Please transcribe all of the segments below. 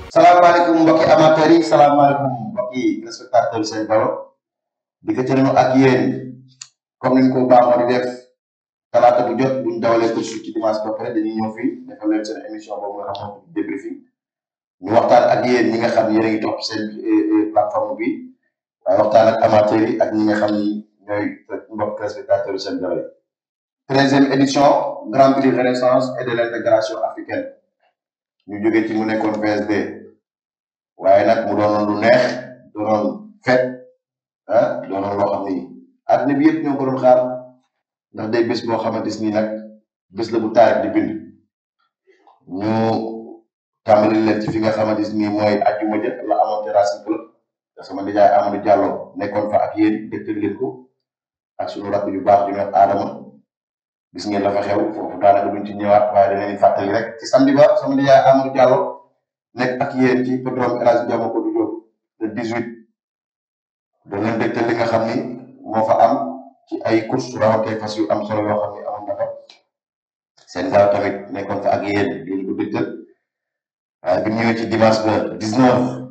salaamaaleykum mbokki amateurs yi salaamaaleykum mbokki respectateurs seen balo di ko tënnu ak yéen comme niñ ko baaxoo di def talaata bu jot buñ dawalee course ci dimanche ba pare dañuy ñëw fii defal leen seen émission boobu nga xam ne débriefing ñu waxtaan ak yéen ñi nga xam yéen a ngi topp seen plateforme bi waaye waxtaan ak amateurs yi ak ñi nga xam ni ñooy mbokk respectateurs seen balo yi treizième édition grand prix renaissance et de l'intégration africaine ñu jóge ci mu nekkoon PSD waaye nag mu doonoon lu neex doonoon fet ah doonoon loo xam ni àddina bi yëpp ñoo ko doon xaar ndax day bés boo xamante ni nag bés la bu taarix di bind ñu tàmbali leen ci fi nga xamante ni mooy ajjuma ja la amoon ci Racing Club te sama nijaay Amadou Diallo nekkoon fa ak yéen dégtal leen ko ak suñu rakk yu baax ju ne Adama gis ngeen la fa xew foofu daanaka duñ ci ñëwaat waaye danañ fàttali rek ci samedi ba sama nijaay Amadou Diallo nekk ak yéen ci hippodrome El Hadji Diamokoudou Diop le 18 dañ leen dégtal li nga xam ni moo fa am ci ay course rawatee fas yu am solo yoo xam ni amoon na fa seen gaaw tamit nekkoon fa ak yéen di ko dégtal waaye bi ñëwee ci dimanche ba 19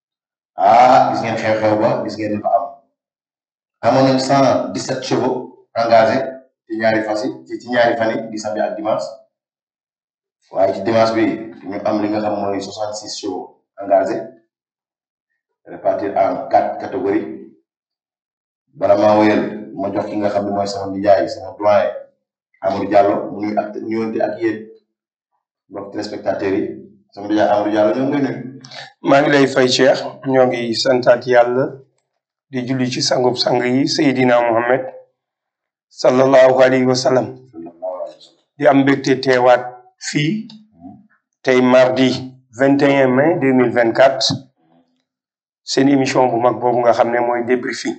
ah gis ngeen xew-xew ba gis ngeen li fa am amoon nañ 117 chevaux engagés ci ñaari fas yi ci ci ñaari fan yi di samedi ak dimanche waaye ci dimanche bi ñu am li nga xam mooy 66 chevaux engagés répartis en quatre catégories bala maa wéyal ma jox ki nga xam ne mooy sama nijaay sama doyen Amadou Diallo mu nuy ak ñëwante ak yéen mbokk téléspectateurs yi sama nijaay Amadou Diallo ñoo ngi lay nuyu. maa ngi lay fay Cheikh ñoo ngi santaat yàlla di julli ci sangub sang yi Seydina Mohamed sallallahu alayhi wa sallam di am mbégte teewaat fii tey mardi 21 mai 2024 seen émission bu mag boobu nga xam ne mooy débriefing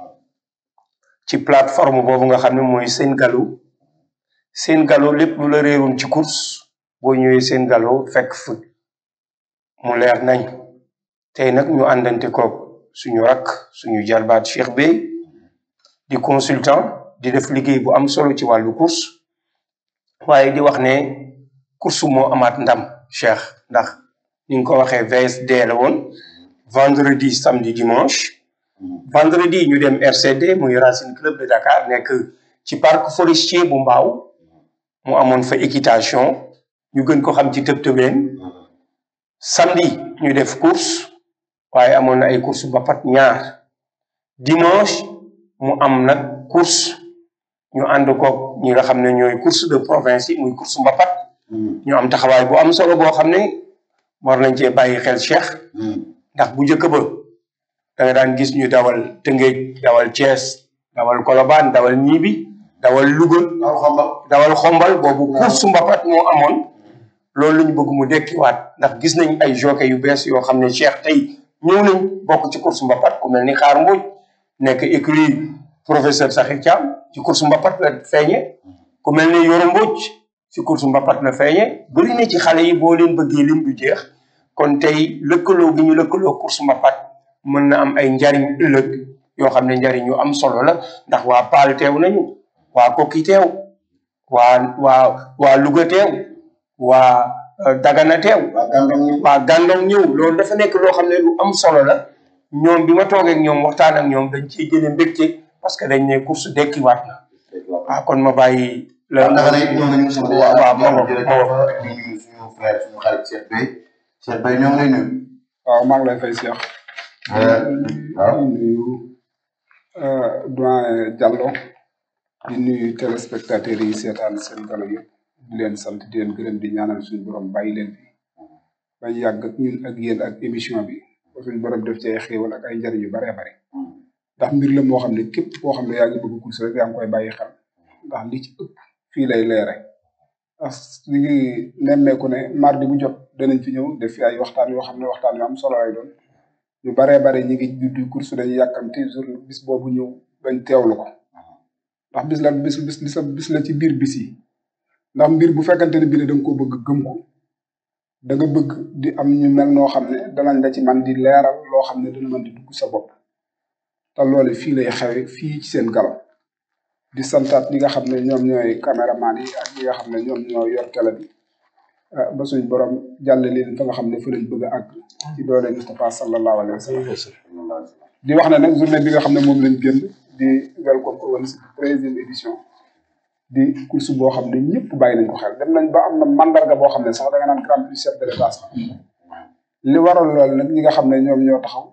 ci plateforme boobu nga xam ne mooy seen galo seen galo lépp lu la réeroon ci course boo ñëwee seen galo fekk fu mu leer nañ tey nag ñu àndante ko suñu rakk suñu jarbaat Cheikh Bey di consultant di def liggéey bu am solo ci wàllu course waaye di wax ne course moo amaat ndam Cheikh ndax ni nga ko waxee VSD la woon vendredi samedi dimanche vendredi ñu dem RCD muy Racing Club de Dakar nekk ci parc forestier bu Mbaaw mu amoon fa équitation ñu gën ko xam ci tëb tëbeen samedi ñu def course waaye amoon na ay course ba pat ñaar dimanche mu am nag course ñu ànd ko ñi nga xam ne ñooy course de province yi muy course mbapat ñu am taxawaay bu am solo boo xam ne war nañ cee bàyyi xel Cheikh ndax bu njëkk ba da nga daan gis ñu dawal Tëngéej dawal Thiès dawal Colobane dawal Ñibi dawal Louga dawal xombal boobu course mbapat moo amoon loolu la ñu bëgg mu dekkiwaat ndax gis nañ ay jockey yu bees yoo xam ne Cheikh tey ñëw nañ bokk ci course mbapat ku mel ni Xaar Mbuuj nekk écurie professeur Sakhir Thiam ci course mbapat la feeñe ku mel ni Yoro Mbodj ci course mbapat la feeñe bëri na ci xale yi boo leen bëggee lim du jeex kon tey lëkkaloo gi ñu lëkkaloo course mbapat mën na am ay njariñ ëllëg yoo xam ne njariñ yu am solo la ndax waa Paal teew nañu waa Kokki teew waa waa waa Louga teew waa Dagana teew waa Gandon ñëw loolu dafa nekk loo xam ne lu am solo la ñoom bi ma toogee ak ñoom waxtaan ak ñoom dañ ciy jëlee mbégte parce que dañ ne course dekkiwaat na waaw kon ma bàyyi la waaw naka ñëw nañu sama waaw waaw ma ngoog jërëjëf ma ngoog di nuyu suñu frère suñu xarit Cheikh Bey Cheikh Bey ñoo ngi lay nuyu. waaw maa ngi lay fay Cheikh waaw di nuyu doyen Diallo di nuyu téléspectateurs yi seetaan seen galo yëpp di leen sant di leen gërëm di ñaanal suñu borom bàyyi leen fi bañ yàgg ak ñun ak yéen ak émission bi ba suñu borom def ci ay xéewal ak ay njariñ yu baree bare ndax mbir la moo xam ne képp koo xam ne yaa ngi bëgg course rek yaa ngi koy bàyyi xel ndax li ci ëpp fii lay leere ndax ñu ngi nemmeeku ne mardi bu jot danañ fi ñëw def fi ay waxtaan yoo xam ne waxtaan yu am solo lay doon ñu baree bare ñi ngi juddu course dañuy yàkkamti jour bis boobu ñëw bañ teewlu ko ndax bis la bis bis bis la bis la ci biir bis yi ndax mbir bu fekkante ne bii ne da nga koo bëgg gëm ko da nga bëgg di am ñu mel noo xam ne danañ la ci man di leeral loo xam ne dana mën di dugg sa bopp te loolu fii lay xewe fii ci seen galo di santaat ñi nga xam ne ñoom ñooy caméraman yi ak ñi nga xam ne ñoom ñoo yor télé bi ba suñ borom jàlle leen fa nga xam ne fa lañ bëgg a àgg ci doole Moustapha sallallahu alayhi wa sallam di wax ne nag journée bi nga xam ne moom lañ génn di welcome Owens treizième édition di course boo xam ne ñëpp bàyyi nañ ko xel dem nañ ba am na mandarga boo xam ne sax da nga naan grand prix chef de l'état sax li waral loolu nag ñi nga xam ne ñoom ñoo taxaw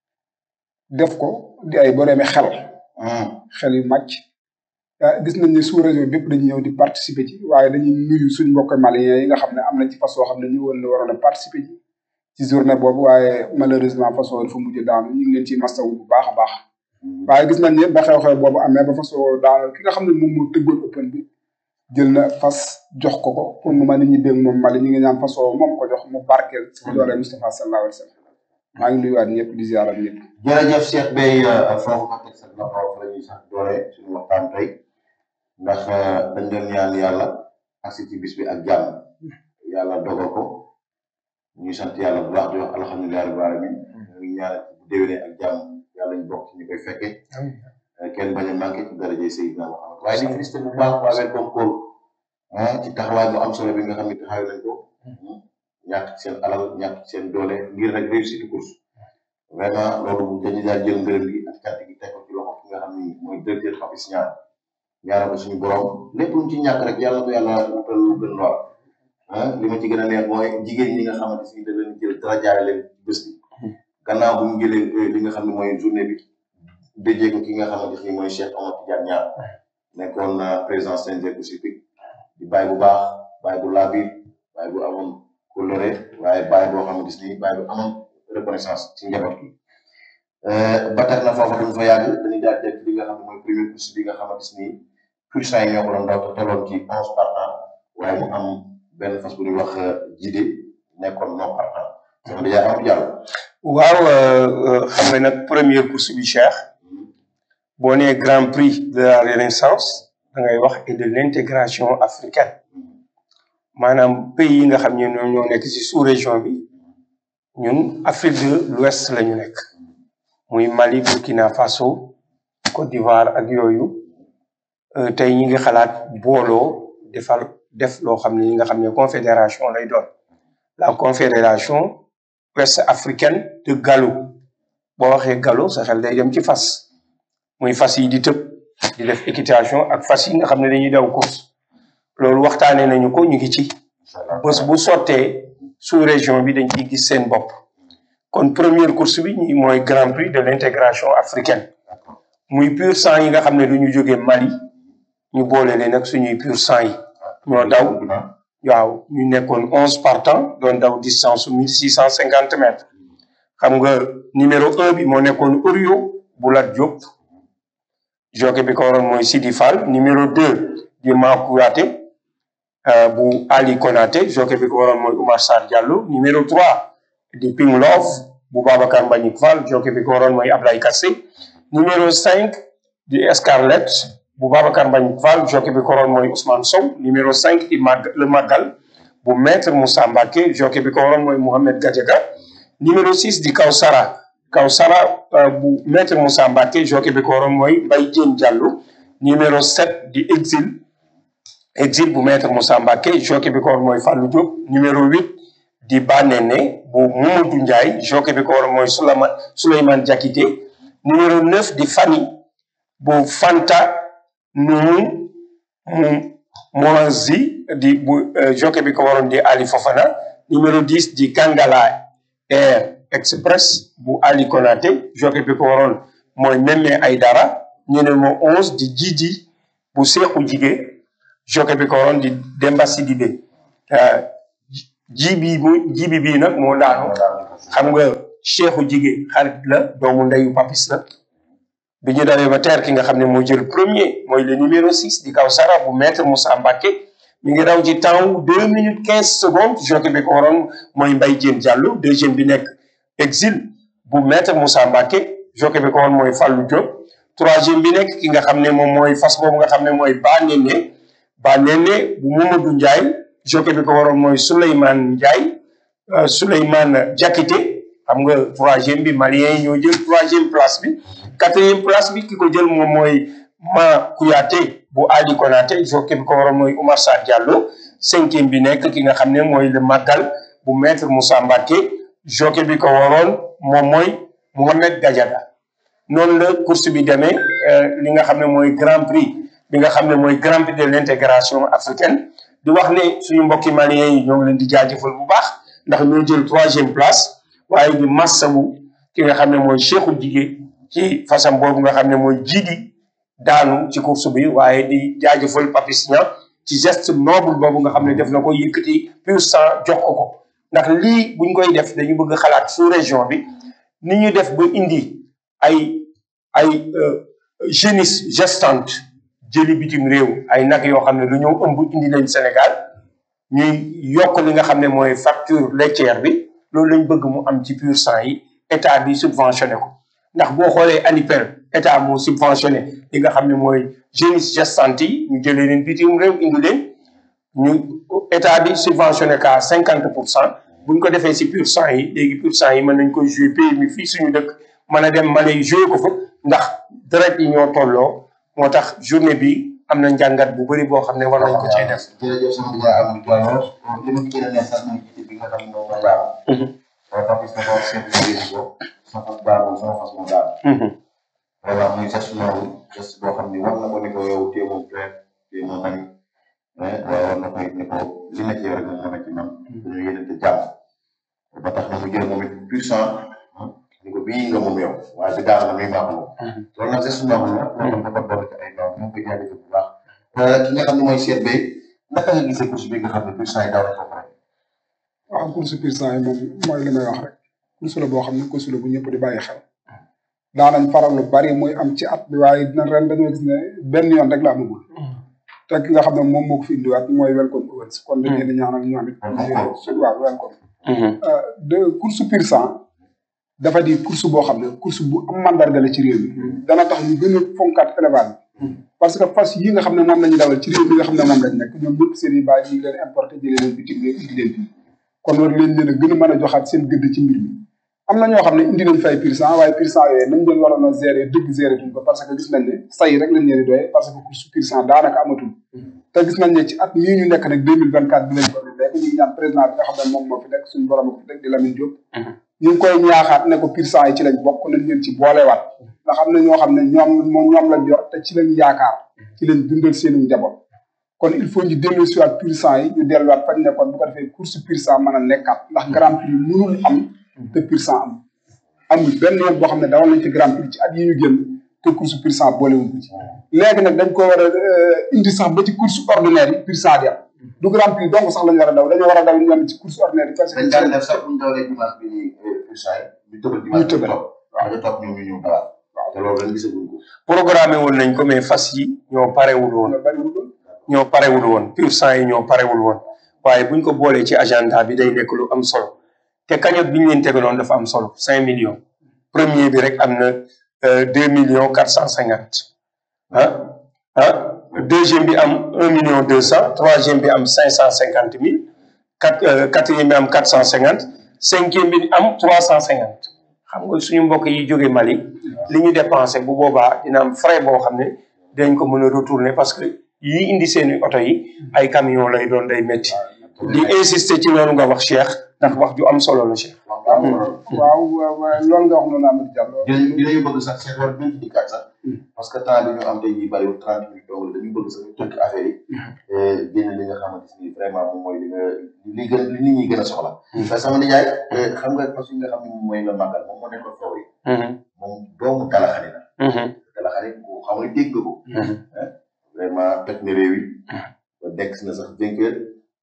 def ko di ay boroomi xel xel yu màcc gis nañ ne sous région bépp dañuy ñëw di participer ci waaye dañuy nuyu suñ mbokk maliens yi nga xam ne am nañ ci fas yoo xam ne ñu woon ne waroon a participer ci ci journée boobu waaye malheureusement façon dafa mujj daanu ñu ngi leen ciy mastawu bu baax a baax waaye gis nañ ne ba xew-xew boobu amee ba façon daanu ki nga xam ne moom moo tëggoon open bi jël na fas jox ko ko pour mu mën a ñibbeeg moom Mali ñu ngi ñaan façon moom ko jox mu barkeel ci doole Moustapha sallallahu alayhi wa sallam maa ngi nuyuwaat ñëpp di ziarat ñëpp jërëjëf Cheikh Bey foofu nga teg sa loxo fa la ñuy sax doole suñu waxtaan tey ndax dañ doon ñaan yàlla agsi ci bis bi ak jàmm yàlla dogal ko ñuy sant yàlla bu baax di wax alhamdulilah rabbil alamin ñu ngi ñaan bu déwénee ak jàmm yàlla ñu bokk ci ñu koy fekke kenn bañ a manqué ci daraje Seydina Muhammad waaye di félicité bu baax waa Welcome Call ci taxawaay bu am solo bi nga xam ne taxaw nañ ko ñàkk seen alal ñàkk seen doole ngir rek réussite course vraiment loolu dañu daal jël ngërëm gi ak cant gi teg ko ci loxo ki nga xam ni mooy directeur Papis Niang ñaanal ko suñu borom lépp luñ ci ñàkk rek yàlla ko yàlla wutal lu gën lool ah li ma ci gën a neex mooy jigéen ñi nga xamante si da leen jël dara jaare leen bés bi gannaaw bu ñu jëlee li nga xam ne mooy journée bi déjee ko ki nga xamante ni mooy Cheikh Omar Tidiane Niang nekkoon président CNG Pacifique di bàyyi bu baax bàyyi bu laabir bàyyi bu amoon coloré waaye bàyyi boo xamante ni bàyyi bu amoon reconnaissance ci njaboot gi ba tax na foofu duñ fa yàgg dañuy daal def li nga xam ne mooy première course bi nga xamante ni puissant yi ñoo ko doon daw te tolloon ci onze partants waaye mu am benn fas bu ñuy wax jide nekkoon non partant sama dèjà am jàll waaw xam nga nag première course bi Cheikh boo nee grand prix de la renaissance da ngay wax et de l'intégration africaine maanaam pays yi nga xam ne ñoom ñoo nekk ci sous région bi ñun Afrique de l'Ouest la ñu nekk muy Mali Burkina Faso Côte d'Ivoire ak yooyu tey ñi ngi xalaat booloo defal def loo xam ne ñi nga xam ne confédération lay doon la confédération ouest africaine de gallo boo waxee gallo sa xel day dem ci fas muy fas yi di tëb di def équitation ak fas yi nga xam ne dañuy daw course loolu waxtaanee nañu ko ñu ngi ci bés bu sottee sous région bi dañ ciy gis seen bopp kon première course bi ñi mooy grand prix de l'intégration africaine muy pur sang yi nga xam ne du ñu jógee Mali ñu boole leen nag suñuy pur sang yi ñoo daw waaw ñu nekkoon onze partants doon daw distance mille six cent cinquante mètres xam nga numéro un bi moo nekkoon Orio bu Lat Diop jockey bi ko waroon mooy Sidi Fall numéro deux di Makouraté bu Ali Konaté jockey bi ko waroon mooy Oumar Sarr Diallo numéro trois di Ping Love bu Babacar Mbagnick Fall jockey bi ko waroon mooy Ablaye Kassé numéro cinq di Escarlette bu Babacar Mbagnick Fall jockey bi ko waroon mooy Ousmane Sow numéro cinq di Mag le Magal bu Maître Moussa Mbacké jockey bi ko waroon mooy Mohamed Gadiaga numéro six di Kawsara Kawsara bu Maître Moussa Mbacké jockey bi ko waroon mooy Mbaye Diène Diallo numéro sept di Exil Exil bu Maître Moussa Mbacké jockey bi ko waroon mooy Fallou Diop numéro huit di Banene bu Mamadou Ndiaye jockey bi ko waroon mooy Souleymane Souleymane Diakité numéro neuf di Fani bu Fanta Noun mu Moanzi di bu jockey bi ko waroon di Ali Fofana numéro dix di Kangala Air Express bu Ali Konaté jockey bi ko waroon mooy Meme Aydara numéro onze di Djidi bu Seexu Jige jockey bi ko waroon di Demba Sidibé jibi mu jibi bii nag moo daanu xam nga Seexu Jige xarit la doomu ndeyu Papis la bi ñu dawee ba teer ki nga xam ne moo jël premier mooy le numéro six di Kawsara bu maître Moussa Mbacké mi ngi daw ci temps wu deux minutes quinze secondes jockey bi ko waroon mooy Mbaye Diène Diallo deuxième bi nekk exil bu maître Moussa Mbacké jockey bi ko waroon mooy Fallou Diop troisième bi nekk ki nga xam ne moom mooy fas boobu nga xam ne mooy Banene Banene bu Mamadou Ndiaye jockey bi ko waroon mooy Souleymane Ndiaye Souleymane Diakité xam nga troisième bi malien yi ñoo jël troisième place bi quatrième place bi ki ko jël moom mooy Ma Kouyaté bu Ali Konaté jockey bi ko waroon mooy Oumar Sarr Diallo cinquième bi nekk ki nga xam ne mooy le màggal bu maître Moussa Mbacké jockey bi ko waroon moom mooy Mohamed Gadiaga noonu la course bi demee li nga xam ne mooy grand prix bi nga xam ne mooy grand prix de l'intégration africaine di wax ne suñu mbokki maliens yi ñoo ngi leen di jaajëfal bu baax ndax ñoo jël troisième place waaye di massawu ki nga xam ne mooy Cheikhou Jigé ci façon boobu nga xam ne mooy jiidi daanu ci course bi waaye di jaajëfal Papis Niang ci geste noble boobu nga xam ne def na ko yëkkati pur sang jox ko ko ndax lii buñ koy def dañu bëgg xalaat sous région bi ni ñu def ba indi ay ay génisses gestantes jëli bitim réew ay nag yoo xam ne lu ñëw ëmb indi leen Sénégal ñuy yokk li nga xam ne mooy facture laitière bi loolu lañ bëgg mu am ci pur sang yi état bi subventionné ko ndax boo xoolee ANIPEL état moo subventionné li nga xam ne mooy génisses gestantes yi ñu jëlee leen bitim réew indi leen ñu état bi subventionné ka cinquante pour cent buñ ko defee si pur sang yi léegi pur sang yi mën nañ ko jouer pays mi fii suñu dëkk mën a dem Mali jouer ko fa ndax deret yi ñoo tolloo moo tax journée bi am na njàngat bu bëri boo xam ne war nañ ko cee def. jërëjëf sama nijaay Amadou Diallo li ma gën a neex sax mooy jiite bi nga xam ne moom mooy daal. waaw Papis dafa wax seen liggéey ko sama fas baaxul sama fas moo daal. voilà muy geste noonu geste boo xam ne war na ko ne ko yow téye moom traite téye moom nañ mais waaye war na ko it ne ko li nekk yow rek moom moo nekk ci man. dañoo yéenante jàmm. ba tax na mu jël moom it puissant ni ko bii nga moom yow waaye bi daal na muy baax moom. loolu nag geste noonu la. loolu dafa doon ci ay doom ñu ngi koy jaajëfal bu baax. ki nga xam ne mooy Cheikh Beye naka nga gisee course bi nga xam ne puissant yi daw nañ ko pare. waaw course puissant yi moom mooy li may wax rek course la boo xam ne course la bu ñëpp di bàyyi xel daanañ faral lu bari muy am ci at bi waaye dina ren dañoo gis ne benn yoon rek la amagul te ki nga xam ne moom moo ko fi indiwaat mooy welcome Owens kon dañ leen di ñaanal ñoom it waaw welcome de course puissant dafa di course boo xam ne course bu am mandarga la ci réew mi dana tax ñu gën a fonkaat élevage bi parce que fas yi nga xam ne moom la ñu dawal ci réew mi nga xam ne moom lañ nekk ñoom ñëpp seen i bàyyi ñu ngi leen importé jëlee leen bitim réew indi leen fii kon war leen leen a gën a mën a joxaat seen gëdd ci mbir mi am na ñoo xam ne indi nañ fay pur sang waaye pur sang yooyu nañ leen waroon a gérer dëgg gérer tuñ ko parce que gis nañ ne say rek lañ leen di doyee parce que course pur sang daanaka amatul te gis nañ ne ci at mii ñu nekk nag deux mille vingt quatre bi lañ ko nekk ñu ngi ñaan président bi nga xam ne moom moo fi nekk suñu borom ko fi teg di Lamine Diop ñu ngi koy ñaaxaat ne ko pur sang yi ci lañ bokk nañ leen ci boolewaat ndax am na ñoo xam ne ñoom moom ñoom lañ yor te ci lañ yaakaar ci lañ dundal seenu njaboot kon il faut ñu dellu si waat pur sang yi ñu delluwaat fañ nekkoon bu ko defee course pur sang mën a nekkaat ndax grand prix mënul am te pur sang am amul benn yoon boo xam ne dawal nañ ci grand prix ci at yi ñu génn te course pur sang boolewuñ ko ci léegi nag dañ ko war a indi sax ba ci course ordinaire yi pur sang di am du grand prix donc sax lañ war a daw dañoo war a daw ñoom ci course ordinaire yi parce que dañ daan def sax bu ñu dawalee dimanche bi nii puissant yi ñu tëbal dimanche tëbal. topp waaw ñu topp ñoom ñu ñëw dawal te loolu dañ gisaguñ ko programmé woon nañ ko mais fas yi ñoo parewul woon loolu bariwul woon ñoo parewul woon pur sang yi ñoo parewul woon waaye buñ ko boolee ci agenda bi day nekk lu am solo te cagnotte bi ñu leen tegaloon dafa am solo cinq millions premier bi rek am na deux millions quatre cent cinquante ah ah deuxième bi am un million deux cent troisième bi am cinq cent cinquante mille quatre quatrième bi am quatre cent cinquante cinquième bi am trois cent cinquante xam nga suñu mbokk yi jóge Mali li ñu dépensé bu boobaa dina am frais boo xam ne dañ ko mën a retourner parce que yi indi seeni oto yi ay camion lay doon day métti di insister ci loolu nga wax Cheikh ndax wax ju am solo la Cheikh waaw waaw waaw loolu nga wax noonu Amadou Diallo dinañ dinañu bëgg sax seen war nañ ci dikkaat sax parce que temps bi ñu am tey jii bariwul trente minutes donc dañu bëgg sax ñu tënk affaire yi génn li nga xamante ni vraiment moom mooy li nga li gën li nit ñi gën a soxla parce que sama nijaay xam nga parce que nga xam ne moom mooy la màggal moom moo nekkoon foofu yi moom doomu dalaxani la dalaxani ku xam ne dégg nga ko vraiment toj na réew yi ba dekk na sax vainqueur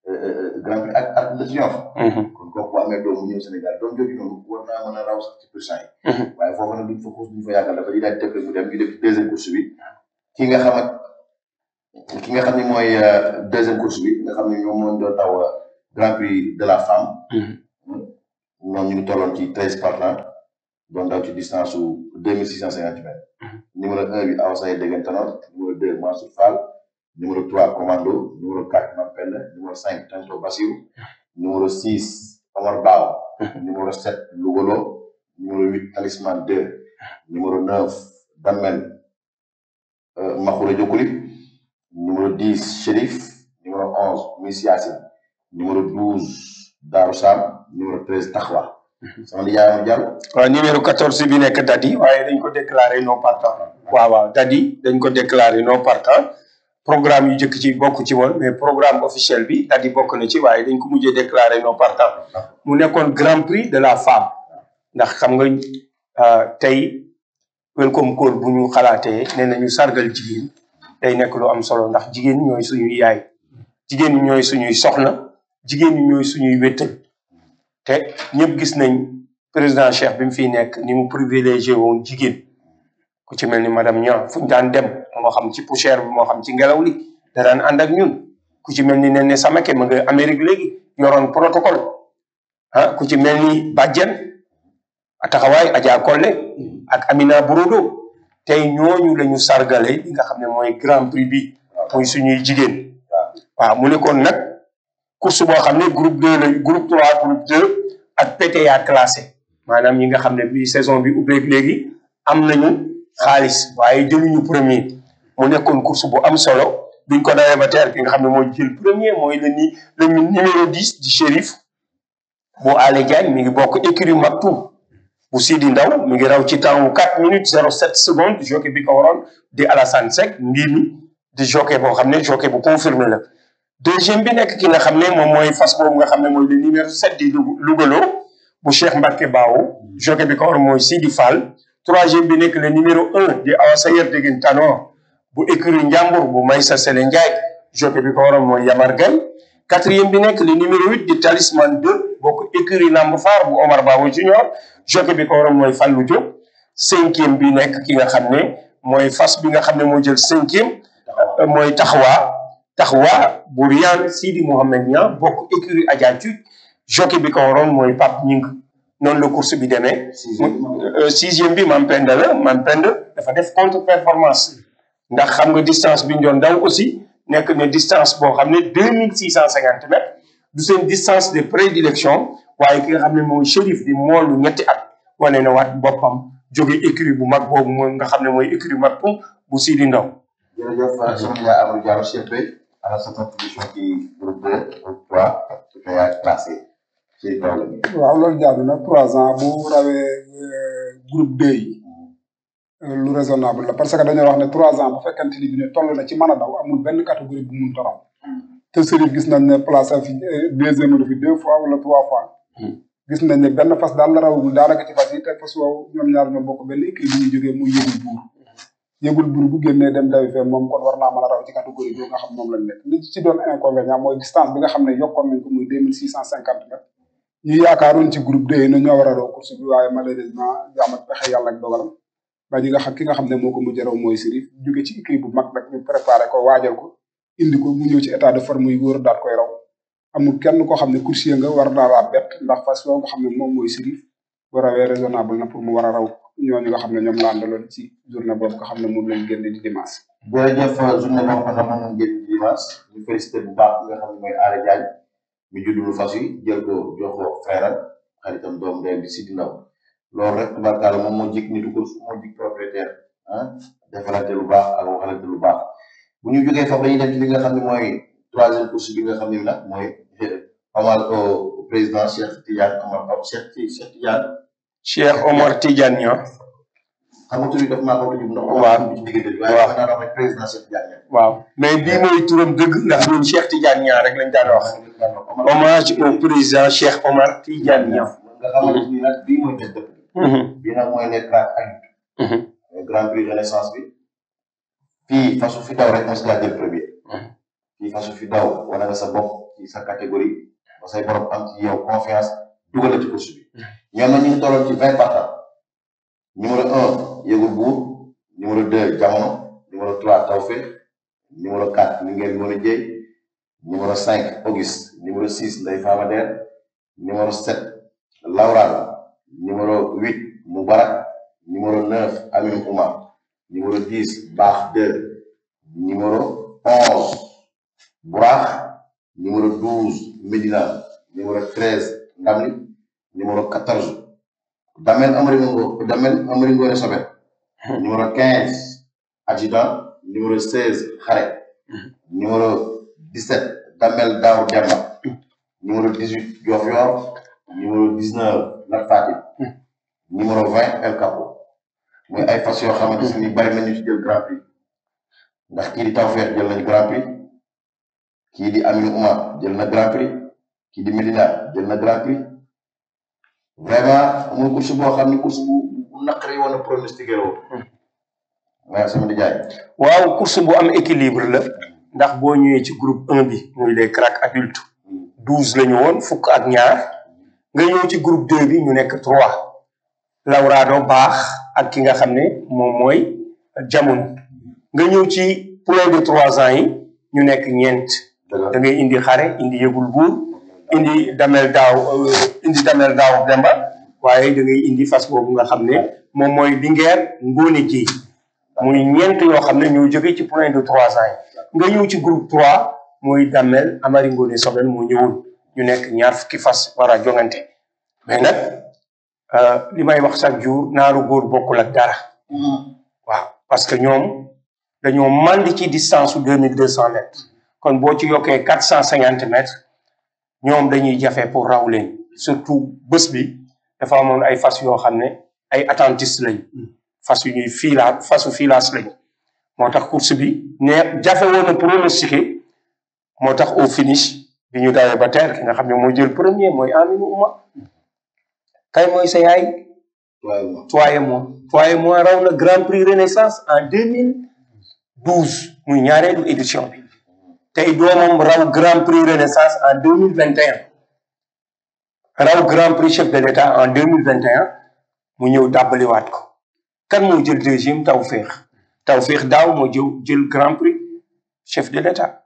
grand prix ak ak de triomphe kon kooku bu amee doomu ñëw Sénégal doom jooju noonu war naa mën a raw sax ci pourcent yi waaye foofu nag duñ fa course duñ fa yàggal dafa di daal di tëb mu dem ñu def deuxième course bi ki nga xamat ki nga xam ne mooy deuxième course bi nga xam ne ñoom moo doon taw grand prix de la femme ñoom ñu ngi tolloon ci treize partants doon daw ci distance su deux mille six cent cinquante mètres numéro un bi Awa Saye Degen Tanor numéro deux Mansour Fall numéro trois Commando numéro quatre Mampenda numéro cinq Tanto Bassirou numéro six Omar Bao numéro sept Lugolo numéro huit Talisman deux numéro neuf Damel Makhoura Diokouli numéro dix Chérif numéro numéro 11 Miss Yacine numéro 12 Darou Sam numéro 13 Taxwa sama di yaayam jàll waaw numéro 14 bi nekk Dadi waaye dañ ko déclaré non partant waaw waaw Dadi dañ ko déclaré non partant programme yu njëkk ci bokk ci woon mais programme officiel bi Dadi bokk na ci waaye dañ ko mujjee déclaré non partant mu nekkoon grand prix de la femme ndax xam nga euh, tey welcome call bu ñu xalaatee nee nañu sargal jigéen day nekk lu am solo ndax jigéen ñi ñooy suñuy yaay jigéen ñi ñooy suñuy soxna jigéen ñi ñooy suñuy wéttal te ñëpp gis nañ président Cheikh bi mu fiy nekk ni mu privilégié woon jigéen ku ci mel ni madame Niang fu ñu daan dem moo xam ci poussière bi moo xam ci ngelaw li da daan ànd ak ñun ku ci mel ni Néné Samake ma nga Amérique léegi yoroon protocole ah ku ci mel ni Badiane taxawaay Adja Kolle ak Amina Burodo tey ñooñu la ñu sargale li nga xam ne mooy grand prix bi muy suñuy jigéen waaw mu nekkoon nag course boo xam ne groupe 2 la groupe 3 groupe 2 ak PTA classé maanaam ñi nga xam ne bi saison bi ubbeeg léegi am nañu xaalis waaye jëluñu premier mu nekkoon course bu am solo biñ ko dawee ba teer ki nga xam ne mooy jël premier mooy le ni le numéro 10 di shérif bu Ale Diagne mi ngi bokk écurie Maktoum bu Sidi Ndaw mi ngi raw ci temps wu 4 minutes 07 secondes jockey bi ko waroon di Alassane Seck mbir mi di jockey boo xam ne jockey bu confirmé la deuxième bi nekk ki nga xam ne moom mooy fas boobu nga xam ne mooy le numéro 7 di Lugalo bu Cheikh Mbacke Bao jockey bi ko waroon mooy Sidi Fall troisième bi nekk le numéro 1 di Awa Sayer Degen Tanor bu écurie Njàmbur bu Maysa Sele Ndiaye jockey bi ko waroon mooy Yamar Gaye quatrième bi nekk le numéro 8 di Talisman 2 bokk écurie Lamb Faar bu Omar Bawo Junior jockey bi ko waroon mooy Fallou Diop cinquième bi nekk ki nga xam ne mooy fas bi nga xam ne moo jël cinquième mooy taxawaa taxawaa bu Riyaan Sidi Mohamed Niang bokk écurie Adja Tuut jockey bi ko waroon mooy Pape Ñing noonu la course bi demee sixième bi Mam Penda la Mam Penda dafa def contre performance ndax xam nga distance bi ñu doon daw aussi nekk na distance boo xam ne deux mille six cent cinquante mètres du seen distance de prédilection waaye ki nga xam ne mooy shérif di moolu ñetti at wane na waat boppam jóge écurie bu mag boobu mooy nga xam ne mooy écurie mag pum bu Sidi Ndaw jërëjëf sama yaay Amadou Diallo CP à sa contribution ci groupe 2 groupe 3 PTA classé ci kaw la waaw loolu jaadu na trois ans bu rawee groupe 2 yi lu raisonnable la parce que dañoo wax ne trois ans bu fekkente ni bi ne toll na ci mën a daw amul benn catégorie bu mun torom te Serif gis nañ ne place fi deuxième la fi deux fois wala trois fois gis nañ ne benn fas daal la rawagul daanaka ci fas yi te fas woowu ñoom ñaar ñoo bokk benn équipe bi ñuy jógee muy yëgul buur yëgul buur bu génnee dem dawi fee moom kon war naa mën a raw ci catégorie bi nga xam moom lañ nekk li ci doon inconvénient mooy distance bi nga xam ne yokkoon nañ ko muy deux mille six cent cinquante mètres ñu yaakaaroon ci groupe deux yi ne ñoo war a raw course bi waaye malheureusement jaamat pexe yàlla ak dogalam ba ñi nga xam ki nga xam ne moo ko mujj raw mooy Serif jóge ci équipe bu mag nag ñu préparé ko waajal ko indi ko mu ñëw ci état de forme yu wóor daal koy raw amul kenn koo xam ne coursier nga war naa laa bett ndax fas yoo nga xam ne moom mooy Serif bu rawee raisonnable na pour mu war a raw ñooñu nga xam ne ñoom la àndaloon ci journée boobu nga xam ne moom lañ génne di dimanche. jërëjëf journée boobu nga xam ne moom ngeen di dimanche ñu félicité bu baax ki nga xam ne mooy Aly Diagne mi juddulu fas yi jël ko jox ko frère xaritam doom ndeyam di Sidi Ndaw loolu rek tubaarkaala moom moo jik nitu course moo jik propriétaire ah defalante lu baax ak waxalante lu baax bu ñu jógee foofu dañuy dem ci li nga xam ne mooy troisième course bi nga xam ne nag mooy Omar président Cheikh Tidiane Omar Cheikh Cheikh Tidiane Cheikh Omar Tidiane Niang xam nga tur bi daf maa ko tudd ndax waaw ci diggante bi waaye waaw. dafa daan wax rek président Cheikh Tidiane waaw mais bii mooy turam dëgg ndax ñun Cheikh Tidiane Niang rek lañ daan wax hommage au président Cheikh Omar Tidiane Niang nga xamante ni nag bii mooy tête dëkk bi Mhm, bii nag mooy les grands adultes mhm, mooy grand prix renaissance bi fii fasu fi daw rek mos ngaa jël premier Mhm. fii fasu fi daw wane nga sa bopp ci sa catégorie ba say borom am ci yow confiance dugal la ci course bi ñoom nag ñu ngi tolloon ci vingt partants numéro un yëgul buur numéro deux jamono numéro trois tawfeex numéro quatre mi ngeen mën a jéy numéro cinq auguste numéro six ndey Fama Der numéro sept Laural numéro huit Moubarak numéro neuf Amin Oumar numéro dix Baax deux numéro onze Bourax numéro douze Médina numéro treize Ndamli numéro quatorze Damel Amari Ngo Damel Amari Ngone Sobet numéro quinze Adjudant numéro seize Xare numéro dix-sept Damel Daaw Demba numéro 18 Diofior numéro 19 Lat Fatim numéro 20 El Capo muy ay fas yoo xamante ni bari nañu ci jël grand prix ndax kii di Tawfeex jël nañ grand prix kii di Aminu Oumar jël na grand prix kii di Medina jël na grand prix vraiment muy course boo xam ni course bu bu naqari woon a pronostiqué la woon waaye sama di jaay waaw course bu am équilibre la ndax boo ñëwee ci groupe 1 bi muy les cracks adultes douze la ñu woon fukk ak ñaar nga ñëw ci groupe 2 bi ñu nekk trois Laurado baax ak ki nga xam ne moom mooy jamono nga ñëw ci poulain de trois ans yi ñu nekk ñeent da ngay indi xare indi yëgul buur indi damel daaw indi damel daaw demba waaye da ngay indi fas boobu nga xam ne moom mooy lingeer ngóone ji muy ñeent yoo xam ne ñoo jóge ci poulain de trois ans yi nga ñëw ci groupe trois mooy damel amari ngóone sobel moo ñëwoon ñu nekk ñaar fukki fas war a jongante mais nag li may wax chaque jour naaru góor bokkul ak dara waaw parce que ñoom dañoo mandi ci distance su deux mille deux cent mètres kon boo ci yokkee quatre cent cinquante mètres ñoom dañuy jafe pour raw leen surtout bés bi dafa amoon ay fas yoo xam ne ay attentiste lañ fas yu ñuy fiila fasu filaas lañ moo tax course bi ne jafe woon a pronostiqué moo tax au finish bi ñu dawee ba terre ki nga xam ne mooy jël premier mooy Aminu Uma kay mooy sa yaay Toye moi Toye moi raw na Grand Prix Renaissance en deux mille douze muy ñaareelu édition bi tey doomam raw Grand Prix Renaissance en deux mille vingt et un raw Grand Prix chef de l'État en deux mille vingt et un mu ñëw dàbbaliwaat ko kan moo jël deuxième Tawfeex Tawfeex daaw moo jëw jël Grand Prix chef de l'État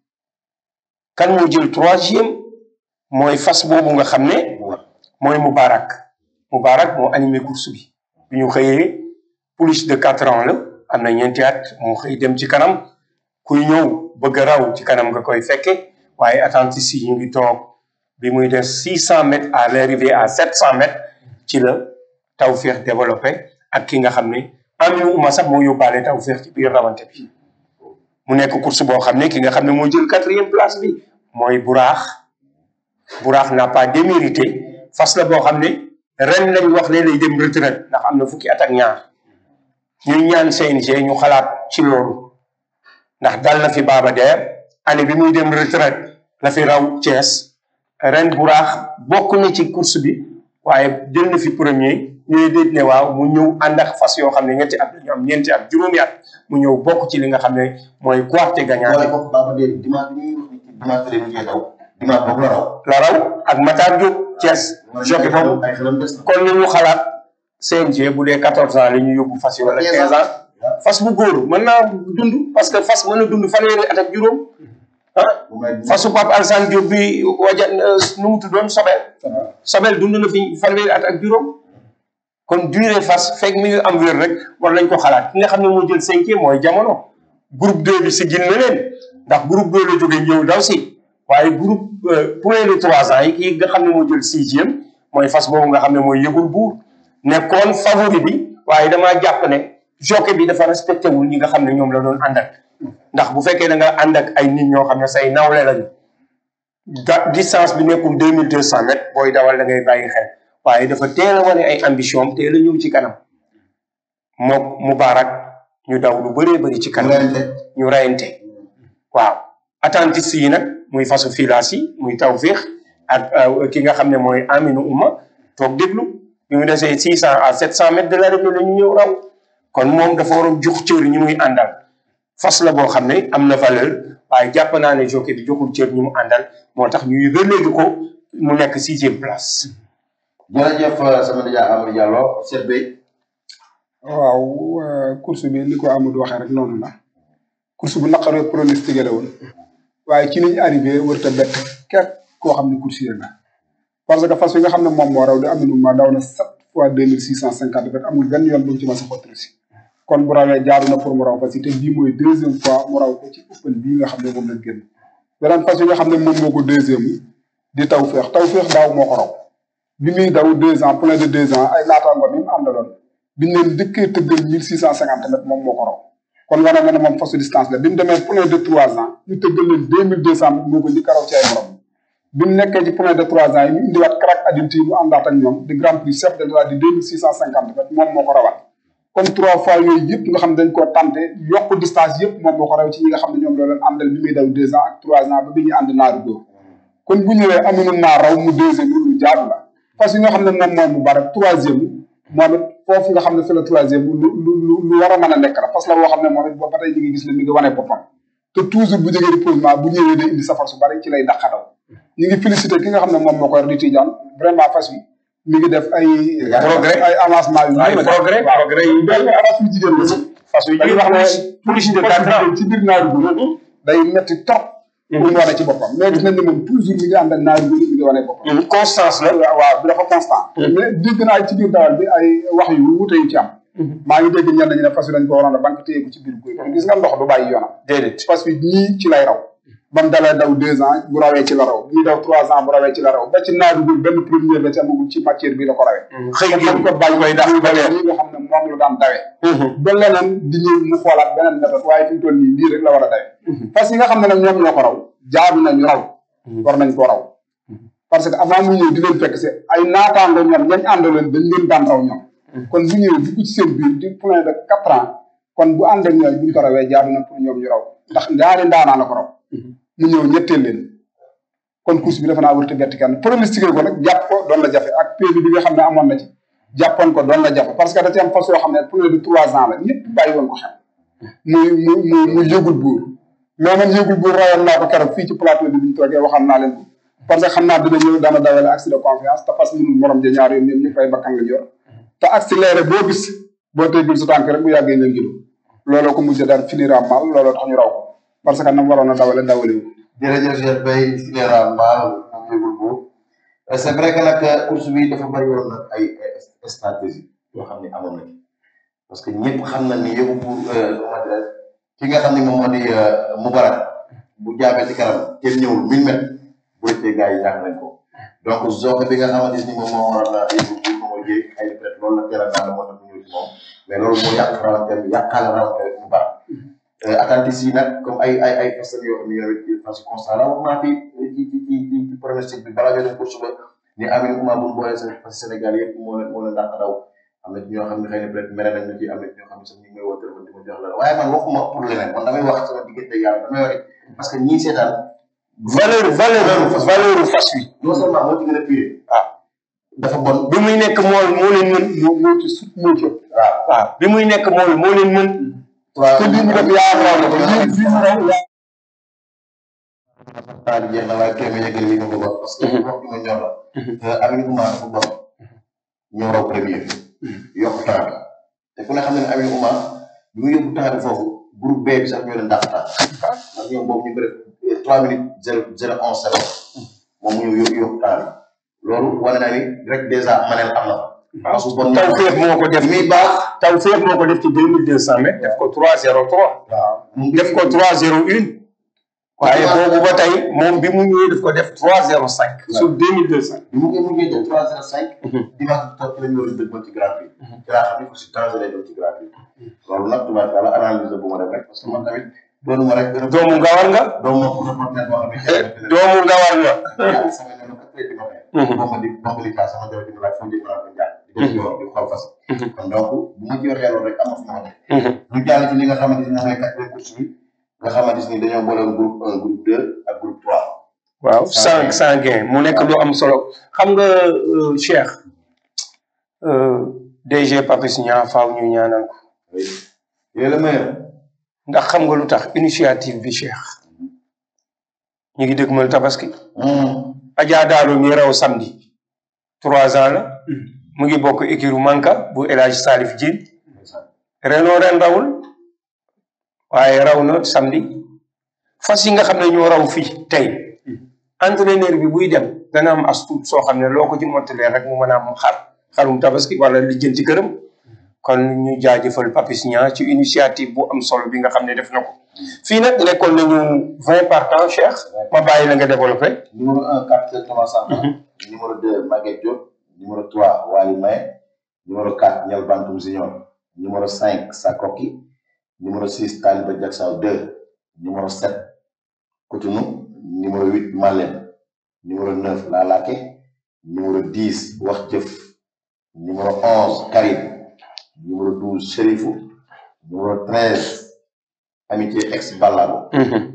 kan moo jël troisième mooy fas boobu nga xam ne mooy Moubarak Moubarak moo animé course bi bi ñu xëyee plus de quatre ans la am na ñeenti at moo xëy dem ci kanam kuy ñëw bëgg a raw ci kanam nga koy fekke waaye attentiste yi ñu ngi toog bi muy def six cent mètres à l'arrivée à sept cent mètres ci la Tawfeex développé ak ki nga xam ne Aminu Uma sax moo yóbbaale Tawfeex ci biir rawante bi mu nekk course boo xam ne ki nga xam ne moo jël quatrième place bi mooy Buraax Buraax n'a pas démérité fas la boo xam ne ren lañ wax ne lay dem retraite ndax am na fukki at ak ñaar ñuy ñaan CNG ñu xalaat ci loolu ndax dal na fi Baba Der année bi muy dem retraite la fi raw Thiès ren Buraax bokk na ci course bi waaye jël na fi premier ñooy déet ne waaw mu ñëw ànd ak fas yoo xam ne ñetti at ñu am ñeenti at juróomi at mu ñëw bokk ci li nga xam ne mooy quarte gagnant wala boog Baba Der dimanche bi ñuy wax ni dimanche la ñu daw dimanche boobu la raw la raw ak Matar Diop Thiès jockey boobu ay xelam des na kon ni ñu xalaat CNG bu dee quatorze ans la ñu yóbbu fas yi wala quinze ans fas bu góor mën naa dund parce que fas mën a dund fanweeri at ak juróom ah bu may fasu Pape Alassane Diop bi waja nu mu tuddoon Sobel Sobel dund na fi fanweeri at ak juróom kon durée fas fekk mi ngi am wér rek war nañ ko xalaat ki nga xam ne moo jël cinquième mooy jamono groupe 2 bi si gin na leen ndax groupe 2 la jógee ñëw daw si waaye groupe poulain de trois ans yi kii nga xam ne moo jël sixième mooy fas boobu nga xam ne mooy yëgul buur nekkoon favori bi waaye damaa jàpp ne jockey bi dafa respecté wul ñi nga xam ne ñoom la doon ànd ak ndax bu fekkee da nga ànd ak ay nit ñoo xam ne say nawle lañu da distance bi nekkul deux mille deux cent mètres booy dawal da ngay bàyyi xel waaye dafa teel a wane ay ambition am teel a ñëw ci kanam mook Moubarak ñu daw lu bëree bëri ci kanam rente ñu reyante waaw attentiste yi nag muy fasu filaas yi muy Tawfeex ak ki nga xam ne mooy Aminu Uma toog déglu bi mu desee six cent à sept cent mètres de l'arrivée la ñu ñëw raw kon moom dafa war a jox cër ñi muy àndal fas la boo xam ne am na valeur waaye jàpp naa ne jockey bi joxul cër ñi mu àndal moo tax ñuy relégué ko mu nekk sixième place jërëjëf sama nijaay Amadou Diallo seet bi waaw euh, course bi ni ko Amadou waxee rek noonu la course bu naqaree pronostiqué la woon waaye ci ni ñu arrivé warut a bett képp koo xam ne coursier la parce que fas yi nga xam ne moom moo raw di Aminu ma daw na sept fois deux mille six cent cinquante mètres amul benn yoon bu mu ci mas a xottu si kon bu rawee jaaru na pour mu raw parce que te bii mooy deuxième fois mu raw ko ci open bii nga xam ne moom lañ génn beneen fas yi nga xam ne moom moo ko deuxième di Tawfeex Tawfeex daaw moo ko raw bi muy daw deux ans plein de deux ans ay naataango mi mu àndaloon biñ leen dëkkee tëggal mille six cent cinquante mètres moom moo ko raw kon wane nga ne moom fasu distance la bi mu demee point de trois ans ñu tëggal leen deux mille deux cent moo ko njëkk a raw ci ay morom bi mu nekkee ci point de trois ans yi ñu indiwaat crack adulte yi mu àndaat ak ñoom di grand prix chef de l'état di deux mille six cent cinquante mètres moom moo ko rawaat kon trois fois yooyu yëpp nga xam ne dañ koo tenté yokk distance yëpp moom moo ko raw ci ñi nga xam ne ñoom loolu àndal bi muy daw deux ans ak trois ans ba bi ñuy ànd naaru góor kon bu ñëwee amuñu naa raw mu deuxième lu jaadu la parce que nga xam ne moom moom mu bare troisième moom it foofu nga xam ne fi la troisième lu lu lu lu war a mën a nekk la parce que la boo xam ne moom it ba tey ñu ngi gis ne mi ngi wane boppam te toujours bu jógee reposement bu ñëwee day indi safar su bari ci lay daqadaw ñu ngi félicité ki nga xam ne moom moo ko yor di Tidiane vraiment fas yi mi ngi def ay Progrès. ay avancement yu ay progrès progrès yu benn avance yu jigéen la si fas yu dañuy wax ne plus de quatre ans ci biir naaru góor day metti trop pour mu wane ci boppam mais gis nañ ne moom toujours mi ngi ànd ak naaru góor mi ngi wane boppam constance la waaw waaw bi dafa constant mais dégg naa ci biir dawal bi ay wax yu wuute yu ci am maa ngi dégg ñenn ñi ne fas yi dañ ko waroon a banque téye ko ci biir góor gis nga ndox du bàyyi yoonam déedéet fas yi ñii ci lay raw ba mu dalee daw deux ans bu rawee ci la raw ñii daw trois ans bu rawee ci la raw ba ci naaru góor benn première la ci amagul ci matière bi la ko rawee xëy kon nañ ko bàyyi koy dax ba leen ñi nga xam ne moom la daan dawee ba leneen di ñëw mu xoolaat beneen méthode waaye fi mu toll nii lii rek la war a dawee parce que yi nga xam ne nag ñoom ñoo ko raw jaadu nañu raw war nañ ko raw parce que avant mu ñëw di leen fekk si ay naataango ñoom ñañ àndaloon dañ leen daan raw ñoom kon bu ñëwee dugg ci seen biir di point de quatre ans kon bu ànd ak ñoom buñ ko rawee jaadu na pour ñoom ñu raw ndax ñaari ndaanaa la ko raw mu ñëw ñetteel leen kon course bi dafa naa wërte bett kenn pronostiqué ko nag jàpp ko doon la jafe ak PV bi nga xam ne amoon na ci jàppoon ko doon la jafe parce que da ci am fas yoo xam ne plus de trois ans la ñëpp bàyyi woon ko xel muy mu mu mu yëgul buur mais man yëgul buur rayoon naa ko keroog fii ci plateau bi biñu toogee waxam naa leen ko parce que xam naa dina ñëw dana dawale accès de confiance te fas mënul morom ja ñaar yoon ñoom ñëpp ay bakkan la yor te accéléré boo gis boo teggul sa tànk rek bu yàggee nga gidu looloo ko mujj daal finir am mal looloo tax ñu raw ko parce que nam waroon a dawale dawale wu jërëjëf Cheikh Bay Finera Mbal moom yëgul bu c'est vrai que nag course bi dafa bëri woon nag ay ay stratégie yoo xam ne amoon na ci parce que ñëpp xam na ni yëgu pour comment dirais ki nga xam ne moom moo di Moubarak bu jaamee ci kanam kenn ñëwul mille mètres bu rëccee gars yi ñàkk nañ ko donc zone bi nga xamante ni moom moo waral yëgu pour moom mooy jéeg ay peut être loolu la teel a daal moo tax ñu ñëw ci moom mais loolu moo yàq rawante bi yàqaale rawante bi Moubarak attentis yi nag comme ay ay ay personnes yoo xam ne yow it parce que constat la wax naa fi ci ci ci ci ci pronostic bi balaa ñoo dem course ba ni Amine Ouma bu ñu boolee parce que Sénégal yëpp moo leen moo leen dàq daw am na ci ñoo xam ne xëy na peut être mere nañ ma ci am na ci ñoo xam ne sax ñu ngi may woo téléphone di ma jox la waaye man waxuma pour leneen man damay wax sama diggante yàlla damay wax parce que ñii seetaan valeur valeur valeur fas wi non seulement moo ci gën a pire waaw dafa bon bi muy nekk mool moo leen mën moo moo ci sut moo ci ëpp waaw waaw bi muy nekk mool moo leen mën te lii mu def yaa raw la ko lii lii mu raw yaa temps bi jeex na waaye téeméer yëgal li nga ko wax parce que wax bi nga ñor la Amine Ouma dafa bon ñoo raw premier yokk temps bi te ku ne xam ne ne Amine Ouma bi mu yóbbu temps bi foofu groupe B bi sax ñoo leen dàq temps ndax ñoom boobu ñu bëri trois minutes zéro zéro onze seconde moom mu ñëw yóbbu yóbbu temps bi loolu wane na ni rek dèjà manel am na waaw su bon taw féex moo ko def muy baax taw féex moo ko def ci deux mille deux cent mètres def ko trois zéro trois waaw mu def ko trois zéro une waaye boobu ba tey moom bi mu ñëwee daf ko def trois zéro cinq sur deux mille deux cent bi mu ngi mu ngi jël trois zéro cinq dimanche bi toog ci lañ war a dëgmal ci grand prix ci laa xam ne ko si danger lay doon ci grand prix loolu nag tubaarkàlla analyse la bu ma def rek parce que man tamit doonu ma rek doomu ngawar nga doomu reporter boo xam ne doomu ngawar nga yàlla sama ne quatre heures du matin boo ma di boo ma di taal sama jabar di ma laaj foo jëm naa ko jaar di def yoon di xaw fas kon donc bu ma ci waxee loolu rek am na fu ma waxee ñu jàll ci li nga xamante ni moom mooy quatrième course bi nga xamante ni dañoo boole groupe un groupe deux ak groupe trois waaw sans sans gain mu nekk lu am solo xam nga euh, Cheikh euh, DG Papis Niang faaw ñu ñaanal ko oui yéen la meilleur ndax xam nga lu tax initiative bi Cheikh ñu ngi dëgmal tabaski Adja Daalo mi raw samedi trois ans la mu ngi bokk équiru Manka bu El Hadj Salif Diène renoo ren rawul waaye raw na samedi fas yi nga xam ne ñoo raw fii tey entraîneur bi buy dem dana am as tuut soo xam ne loo ko ci mottalee rek mu mën a am xar xarum tabaski wala lijjanti këram kon ñu jaajëfal Papis Niang ci initiative bu am solo bi nga xam ne def na ko fii nag nekkoon nañu vingt partants Cheikh ma bàyyi la nga développé numéro un capitaine Thomas Samba numéro deux Maguette Diop numéro trois Wali May numéro quatre Niel Bantoum Junior numéro cinq Sakoki numéro 6 Taliba Diacksao 2 numéro 7 Cotonou numéro 8 Malem numéro 9 Lalake numéro 10 Wax Jëf numéro 11 Karim numéro 12 Chérifou numéro 13 Amitié ex Ballabo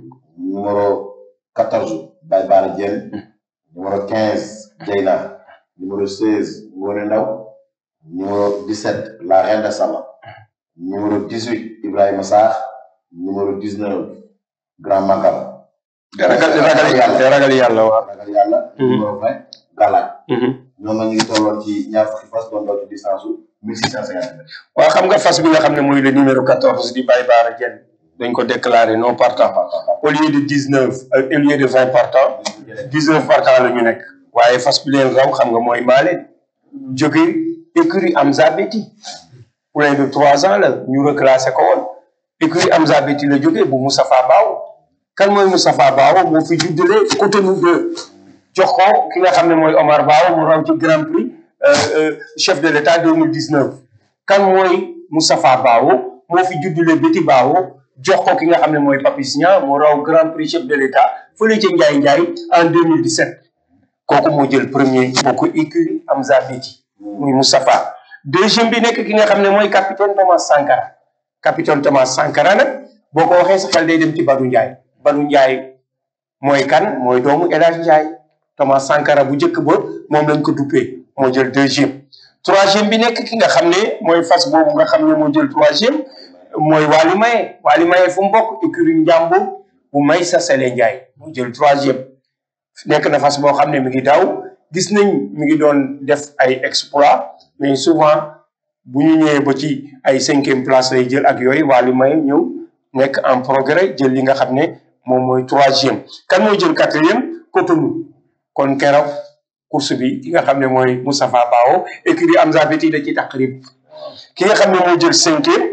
numéro 14 Baye Bara Diène numéro 15 Dieyna numéro 16 Ngone Ndaw numéro 17 La Reine de Sama numéro 18 Ibrahima Sarr numéro 19 Grand Magal ragal ragal yàlla ragal yàlla waaw. ragal yàlla numéro 20 Galaaj ñoom nag ñu ngi tolloon ci ñaar fukki fas doon daw ci distance su 1650 mètres waaw xam nga fas bi nga xam ne mooy le numéro 14 di Baye Bara Diène dañ ko déclaré non partant au lieu de 19 euh, au lieu de 20 partant 19 partant la ñu nekk waaye fas bi leen raw xam nga mooy Mbaale jóge écurie Amza Beti plein de trois ans la ñu reclassé ko woon écurie Amza Beti la jóge bu Moustapha Baw kan mooy Moustapha Baw moo fi juddale Cotonou de jox ko ki nga xam ne mooy Omar Baw mu raw ci Grand Prix euh, euh, chef de l'État 2019 kan mooy Moustapha Baw moo fi juddale Beti Baw jox ko ki nga xam ne mooy Papis Niang mu raw Grand Prix chef de l'État fële ca Ndiaye Ndiaye en 2017 kooku moo jël premier bokk écurie Amza Beti muy Moustapha deuxième bi nekk ki nga xam ne mooy capitaine Thomas Sankara capitaine Thomas Sankara nag boo ko waxee sa xel day dem ci Badou Ndiaye Badou Ndiaye mooy kan mooy doomu El Hadj Ndiaye Thomas Sankara bu njëkk ba moom lañ ko duppee moo jël deuxième troisième bi nekk ki nga xam ne mooy fas boobu nga xam ne moo jël troisième mooy Waly Maye Waly Maye fu mu bokk écurie Njàmbur bu may sa Sele Ndiaye moo jël troisième nekk na fas boo xam ne mi ngi daw gis nañ mi ngi doon def ay exploit mais souvent bu ñu ñëwee ba ci ay cinquième place lay jël ak yooyu Waly Maye ñëw nekk en progrès jël li nga xam ne moom mooy troisième kan mooy jël quatrième Cotonou kon keroog course bi ki nga xam ne mooy Moustapha Bao écurie Amza Beti da ci taqrib ki nga xam ne moo jël cinquième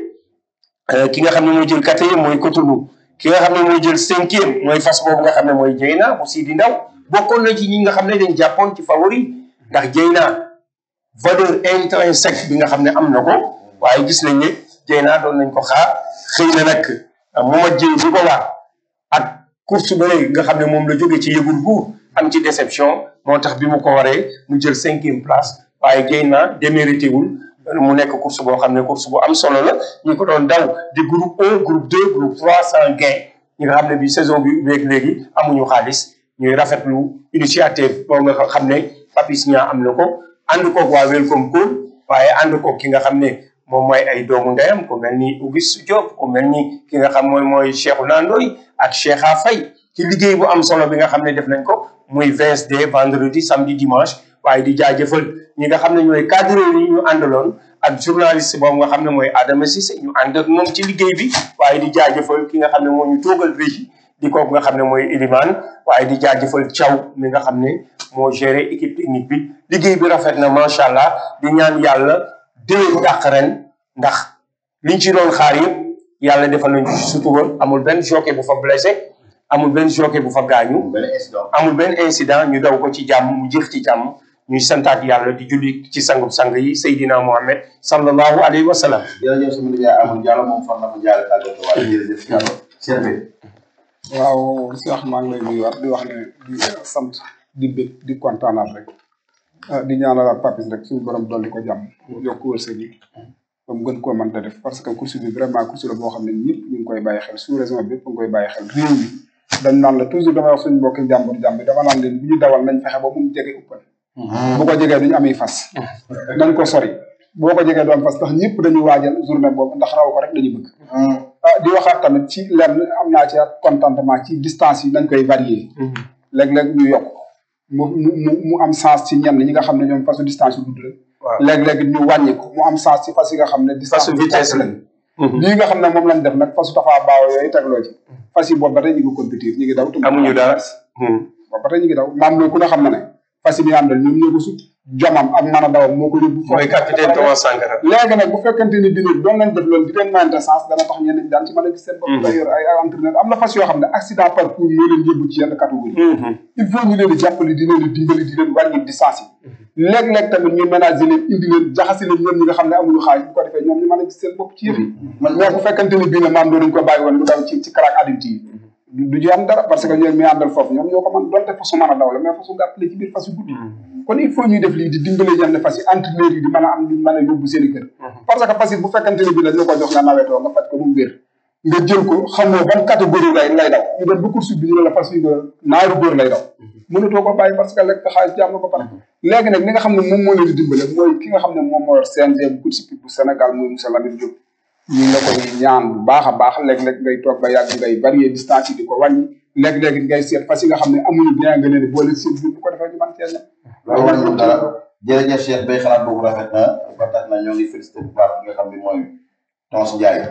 ki nga xam ne mooy jël quatrième mooy Cotonou ki nga xam ne mooy jël cinquième mooy fas boobu nga xam ne mooy Jeyna bu Sidi Ndaw bokkoon na ci ñi nga xam ne dañ jàppoon ci favori ndax Jeyna valeur intrinsèque bi nga xam ne am na ko waaye gis nañ ne Jeyna doon nañ ko xaar xëy na nag mu ma jëy bi ko waar ak course ba léegi nga xam ne moom la jóge ci yëgul buur am ci déception moo tax bi mu ko waree mu jël cinquième place waaye Jeyna démérité wul mu nekk course boo xam ne course bu am solo la ñi ko doon daw di groupe 1 groupe 2 groupe 3 sans gain ñi nga xam ne bi saison bi léegi léegi amuñu xaalis ñuy rafetlu initiative boo nga xam ne Papis Niang am na ko ànd koog waa Welcome Call waaye ànd koog ki nga xam ne moom mooy ay doomu ndeyam ku mel ni Auguste Diop ku mel ni ki nga xam mooy mooy Cheikhouna Ndoye ak Cheikha Faye ci liggéey bu am solo bi nga xam ne def nañ ko muy VSD vendredi samedi dimanche waaye di jaajëfal ñi nga xam ne ñooy cadre yi ñu àndaloon ak journaliste boobu nga xam ne mooy Adama Cissé ñu ànd ak moom ci liggéey bi waaye di jaajëfal ki nga xam ne moo ñu toogal régie di kooku nga xam ne mooy Elimane waaye di jaajëfal Thiaw mi nga xam ne moo géré équipe technique bi liggéey bi rafet na macha allah di ñaan yàlla déwén dàq ren ndax liñ ci doon xaar yëpp yàlla defal nañ ci sutura amul benn jockey bu fa blessé amul benn jockey bu fa gaañu benn incident amul benn incident ñu daw ko ci jàmm mu jeex ci jàmm ñuy santaat yàlla di julli ci sangub sang yi Seydina Mohamed sallallahu alayhi wa sallam jërëjëf sama nijaay amul Diallo moom fan na ko jaare tàggatoo waaye jërëjëf Diallo serve waaw Cheikh maa ngi lay nuyuwaat di wax ne di sant di bég di kontaanaat rek ah di ñaanalaat Papis rek suñu borom dolli ko jàmm yokk wërsëg yi ba mu gën koo mën a def parce que course bi vraiment course la boo xam ne ñëpp ñu ngi koy bàyyi xel sous région bi yëpp ngi koy bàyyi xel réew mi dañ naan la toujours damay wax suñu mbokki jàmbur jàmbur dama naan leen bu ñu dawal nañ fexe ba mu jege uppal bu ko jegee duñu amee fas nañ ko sori boo ko jegee doon fas ndax ñëpp dañuy waajal journée boobu ndax raw ko rek dañu bëgg ah di waxaat tamit ci lenn am naa ci contentement ci distance yi nañ koy varier léeg-léeg ñu yokk mu mu mu am sens ci ñenn ñi nga xam ne ñoom fasu distance yu gudd la waaw léeg-léeg ñu wàññi ko mu am sens ci fas yi nga xam ne distance fasu vitesse la lii nga xam ne moom lañ def nag fasu tafaa baaw yooyu tegloo ci fas yi boobu ba tey ñu ngi compétir ñu ngi daw te amuñu dara boobu ba tey ñu ngi daw maam loolu ku ne xam na ne fas yi bi àndal ñoom ñoo ko sut jomam ak mën a dawam moo ko yóbbu mooy capitaine Thomas Sankara léegi nag bu fekkente ni dina doon nañ def loolu di leen mayante sens dana tax ñeneen ñi daan ci mën a gis seen bopp day yor ay ay entraîneur am na fas yoo xam ne accident parcours moo leen yóbbu ci yenn catégorie il faut ñu leen di jàppale di leen di dimbali di leen wàññi distance yi léeg-léeg tamit ñu ménager leen indi leen jaxase leen ñoom ñi nga xam ne amuñu xaalis bu ko defee ñoom ñu mën a gis seen bopp ci yëf yi man mais bu fekkante ni bii ne maam doonuñ ko bàyyi woon mu daw ci ci crack adulte yi du du ci am dara parce que ñoom mi àndal foofu ñoom ñoo ko mën donte fasu mën a daw la mais fasu gàtt la ci biir fasu guddi kon il faut ñuy def lii di dimbale yenn fas yi entraîneur yi di mën a am di mën a yóbbu seen i kër parce que fas yi bu fekkante ni bii la ñu ko jox nga nawetoo nga faj ko bu mu wér nga jël ko xamoo ban catégorie lay lay daw ñu dem ba course bi ñu ne la fas yi nga naaru góor lay daw mënatoo ko bàyyi parce que lekk xaalis jàmm ko pare léegi nag li nga xam ne moom moo leen di dimbale mooy ki nga xam ne moom moo yor CNG bu course hippique bu Sénégal muy monsieur Lamine Diop ñu ngi la koy ñaan bu baax a baax léeg-léeg ngay toog ba yàgg ngay varier distance yi di ko wàññi léeg-léeg ngay seet fas yi nga xam ne amuñu bien nga leen di boole seen biir bu ko defee ñu mën cee ñam loolu mooy lu dara jërëjëf Cheikh Bay xalaat boobu rafet na ba tax na ñoo ngi félicité bu baax ki nga xam ne mooy Tons Ndiaye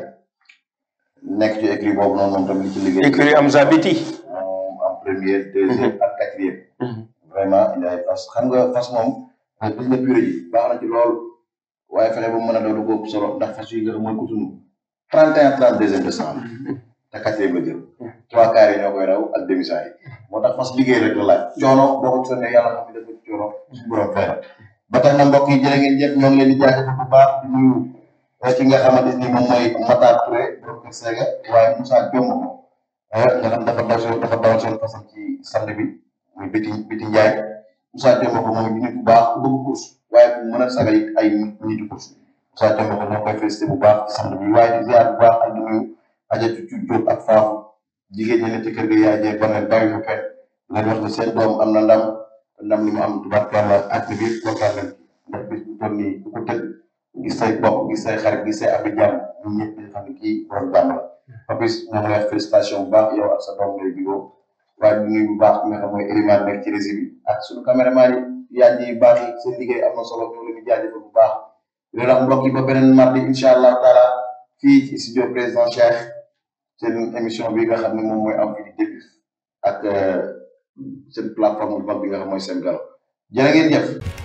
nekk ci écrit boobu noonu moom tamit ci liggéey écurie am zabiti moom en première deuxième ak quatrième vraiment il ay fas xam nga fas moom gis nga purée ji baax na ci lool waaye fexe ba mu mën a daw du ko ëpp solo ndax fas yi nga xam mooy kutunu trente et un trente deuxième décembre te quatrième la jël trois quarts yi ñoo koy raw ak demi yi moo tax fas liggéey rek la laaj coono boo ko sonnee yàlla xam ne dafa ci coono suñu borom fay ba tax na mbokk yi jërë ngeen jëf ñoo ngi leen di jaajëfal bu baax di nuyu ki nga xamante ni moom mooy Matar Touré borom Kër Sega waaye Moussa Diomb ko nga xam dafa daw seen dafa dawal seen fasam ci samedi bi muy Biti Biti Ndiaye Moussa Diomb ko moom di nit bu baax ku bëgg course waaye ku mën a sagal it ay nitu course Moussa Diomb ko ñoo koy félicité bu baax ci samedi bi waaye di ziar bu baax ak di nuyu Adja Cucu Diop ak Faafu jigéen ñi ne ci kër ga yaay jee baneen bàyyi fa kenn leen wax ne seen doom am na ndam te ndam li mu am tubaarkàlla ak bi biir kontaan nañ ndax bis bu toll nii ku ko tëdd gis say bokk gis say xarit gis say abi jàmm ñun ñëpp ñu xam ne kii borom jàmm la Papis ñoo ngi lay wax félicitation bu baax yow ak sa doom ngay bigoo waaye di nuyu bu baax ki nga xam mooy Elimane nekk ci régie bi ak suñu caméraman yi yaaj yi baax yi seen liggéey am na solo ñoo leen di jaajëfal bu baax loolu ak mbokk yi ba beneen mardi incha allah taala fii ci studio président Cheikh seen émission bi nga xam ne moom mooy am fi di début ak seen plateforme bu mag bi nga xam mooy seen galo jërë ngeen jëf